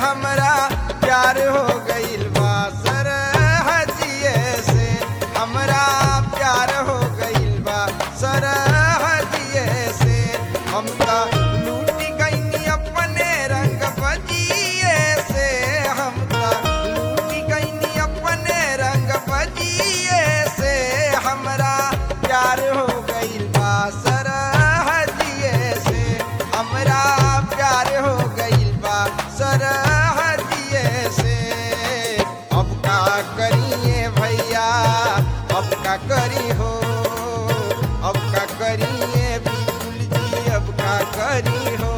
हमरा प्यार हो गइल बा सरहजिए से हमरा प्यार हो गइल बा सरहजिए से हम त लूट गइनी अपने रंग बजिए से हम त लूट गइनी अपने रंग बजिए से हमरा प्यार हो गइल बा सरहजिए से हमरा प्यार हो गइल बा सरहजिए से अब का करिए भैया अब का करी हो अब का करिए बिल्कुल जी अब का करी हो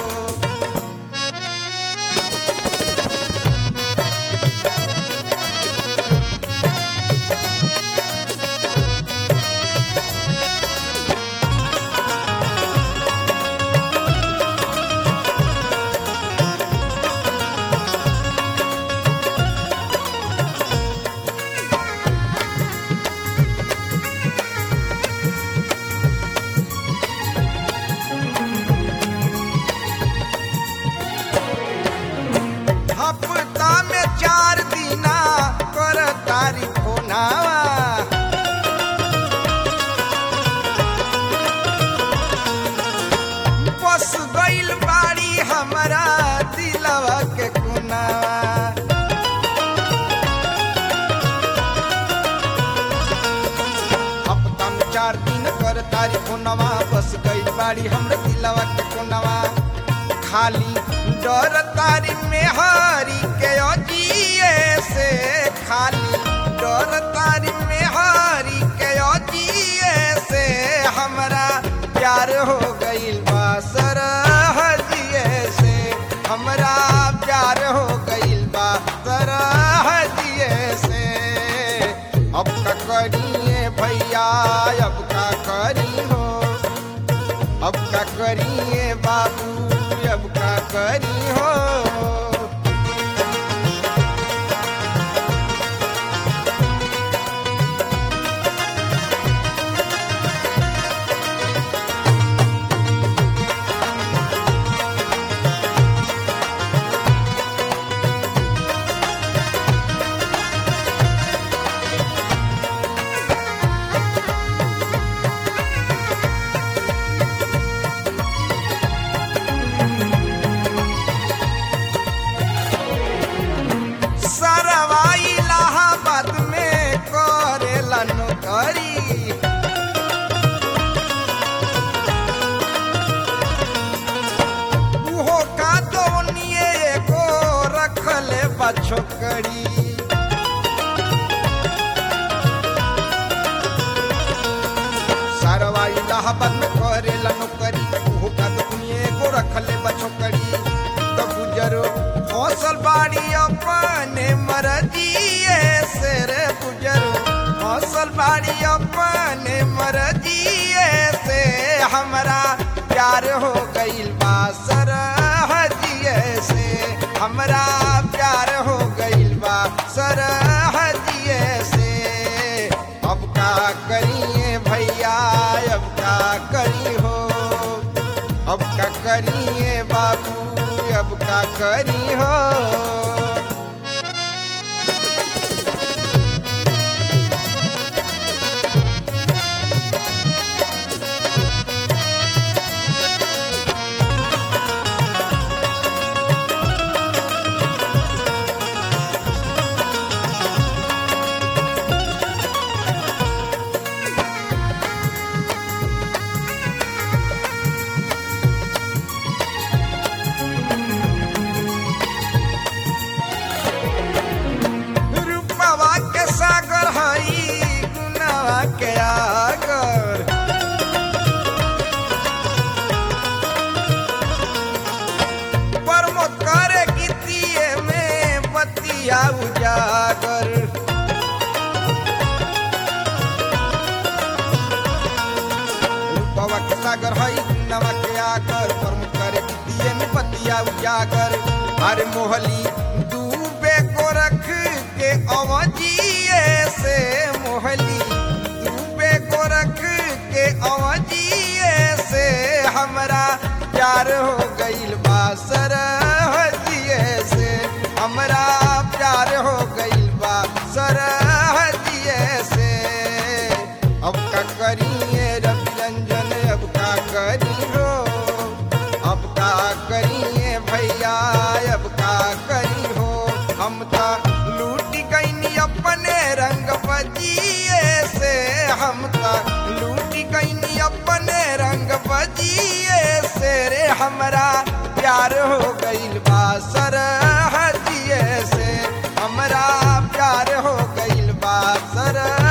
हफ्ता में चार दिना कर तारीफ होनावा बस गइल बाड़ी हमारा दिलवा के कुनावा हफ्ता में चार दिन कर तारीफ होनावा बस गइल बाड़ी हमरे दिलवा के कुनावा खाली डर तारी में हारी के अजिए से खाली डर तारी में हारी के अजिए से हमरा प्यार हो गइल बा सरहजिए से हमरा प्यार हो गइल बा सरहजिए से अब का करिए भैया अब का करी हो अब का करिए बाबू अब का करी हो सरवा इलाहाबाद में करेला नौकरी उहो का दोनिए एगो रखले बा छोकरी सरवा इलाहाबाद में करेला नौकरी उहो का दोनिए एगो रखले बा छोकरी तो गुजरो फसल बाड़ी अपने मरजिए से रे गुजरो फसल बाड़ी अपने मरजिए से हमरा प्यार हो गइल बा सरहजिए से हमरा प्यार हो गइल बा सरहजिए से अब का करिए भैया अब का करी हो अब का करिए बाबू अब का करी हो रूपवा के सागर हई गुनावा के आगर परमो करे गीतिए में बतिया उजागर रूपवा के सागर हई गुनावा के आगर परमो करे गीतिए में बतिया उजागर अरे मोहली डूबे को रख के अवजिए से मोहली डूबे को रख के अवजिए से हमरा प्यार हो गइल बा सरहजिए से भैया अब का करी हो हम तो लूट गईनी अपने रंग बजिए से हम तो लूट गईनी अपने रंग बजिए से रे हमरा प्यार हो गईल बा सर हजिए से हमरा प्यार हो गईल बा सर